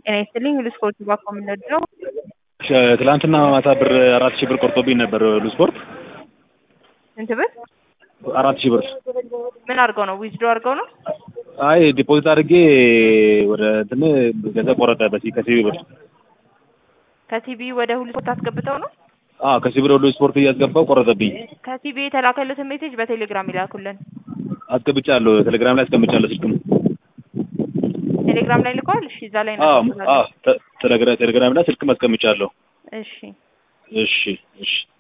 ጤና ይስጥልኝ ሁሉ ስፖርት ባኮ የምንወደው ትላንትና ማታ ብር አራት ሺህ ብር ቆርጦብኝ ነበር ሁሉ ስፖርት ስንት ብር አራት ሺህ ብር ምን አድርገው ነው ዊዝዶ አድርገው ነው አይ ዲፖዚት አድርጌ ወደ እንትን ገንዘብ ቆረጠ በሲ ከሲቢ ብር ከቲቪ ወደ ሁሉ ስፖርት አስገብተው ነው አዎ ከሲቢ ብር ሁሉ ስፖርት እያስገባው ቆረጠብኝ ከቲቪ የተላከለትን ሜሴጅ በቴሌግራም ይላኩልን አስገብቻለሁ ቴሌግራም ላይ አስቀምጫለሁ ስልክም ቴሌግራም ላይ ልከዋል እሺ እዛ ላይ አዎ ነው አዎ ቴሌግራም ላይ ስልክም አስቀምጫለሁ እሺ እሺ እሺ